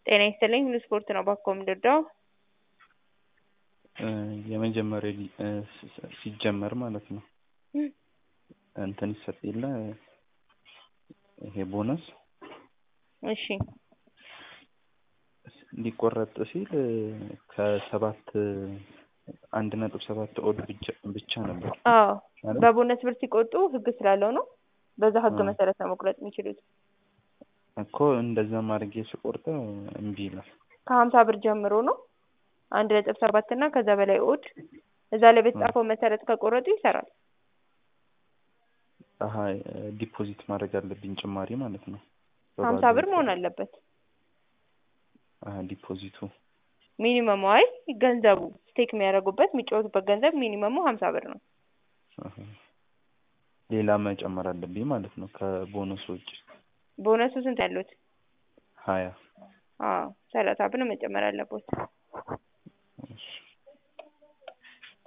ጤና ይስጥልኝ ሁሉ ስፖርት ነው ባኮ የምንረዳው? የመጀመሪያ ሊ- እ ሲ- ሲጀመር ማለት ነው እንትን ይሰጥ የለ ይሄ ቦነስ እሺ ሊቆረጥ ሲል ከሰባት አንድ ነጥብ ሰባት ኦድ ብቻ- ብቻ ነበር አዎ አይደል? በቦነስ ብር ሲቆጡ ህግ ስላለው ነው። በዛ ህግ አዎ። መሰረት ነው መቁረጥ የሚችሉት። እኮ እንደዛም አድርጌ ስቆርጠው እምቢ ይላል። ከሀምሳ ብር ጀምሮ ነው አንድ ነጥብ ሰባት እና ከዛ በላይ ኦድ እዛ ላይ በተጻፈው መሰረት ከቆረጡ ይሰራል። አሀ ዲፖዚት ማድረግ አለብኝ ጭማሪ ማለት ነው። ሀምሳ ብር መሆን አለበት አሀ ዲፖዚቱ ሚኒመሙ። አይ ገንዘቡ ስቴክ የሚያደርጉበት የሚጫወቱበት ገንዘብ ሚኒመሙ ሀምሳ ብር ነው። አሀ። ሌላ መጨመር አለብኝ ማለት ነው ከቦነሱ ውጭ ቦነሱ ስንት ያሉት? ሀያ አዎ ሰላሳ ብር መጨመር አለበት።